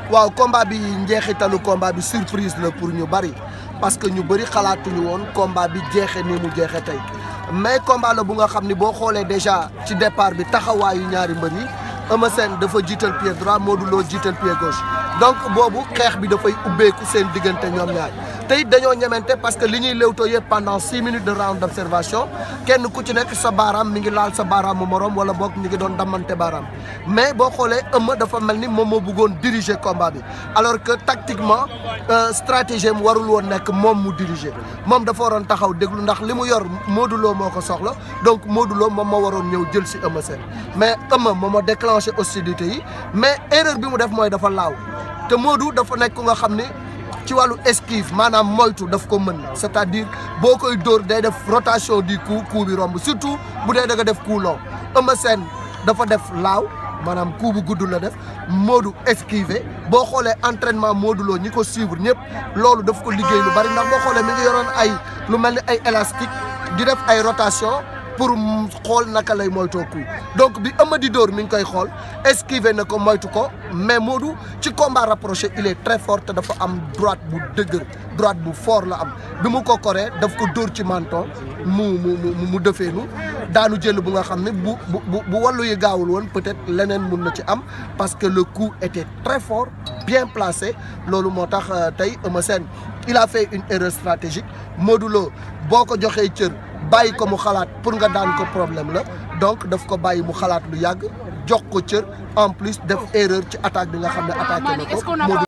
waaw combat bi njeexitalu combat bi surprise la pour ñu bari parce que ñu bëri xalaatuñu woon combat bi jeexe ni mu jeexe tey mais combat la bu nga xam ni boo xoolee déjà ci départ bi taxawaayu ñaari mbër yi Eumeu Sène dafa jiital pied droit Modou Lo jiital pied gauche donc boobu xeex bi dafay ubbeeku seen diggante ñoom ñaar te it dañoo ñemente parce que li ñuy léwtoo yëpp pendant six minutes de round d'observation kenn ku ci nekk sa baaraam mi ngi laal sa baaraam mu morom wala boog mi ngi doon dammante baaraam mais boo xoolee Eumeu dafa mel ni moom moo bëggoon diriger combat bi alors que tactiquement stratégie am warul woon nekk moom mu diriger moom dafa waroon taxaw déglu ndax li mu yor Modou Lo moo ko soxla donc Modou Lo moom moo waroon ñëw jël si Eumeu Sène mais Eumeu moom moo déclenché hostilité yi mais erreur bi mu def mooy dafa laaw te Modou dafa nekk ku nga xam ni ci wàllu esquive maanaam moytu daf ko mën c'est-à-dire boo koy dóor day def rotation du coup coup bi romb surtout bu dee da nga def coup long Eumeu Sène dafa def laaw maanaam coup bu gudd la def Modou esquivé boo xoolee entraînement Modou Lo ñi ko suivre ñëpp loolu daf ko liggéey lu bari ndax boo xoolee mi ngi yoroon ay lu mel ni ay élastique di def ay rotation pour xool naka lay moytoo coup donc bi Eumeu di dóor mi ngi koy xool esquivé na ko moytu ko mais Modou ci combat rapproché il est très fort te dafa am droite bu dëgër droite bu fort la am bi mu ko koree daf ko dóor ci menton mu mu mu mu defeenu daanu jël bu nga xam ne bu bu bu wàllu yi gaawul woon peut-être leneen mun na ci am parce que le coup était très fort bien placé loolu moo tax tey Eumeu Sène il a fait une erreur stratégique Modou Lo boo ko joxee cër bàyyi ko mu xalaat pour nga daan ko problème la donc daf ko bàyyi mu xalaat lu yàgg jox ko cër en plus def erreur ci attaque bi nga xam ne attaqué na ko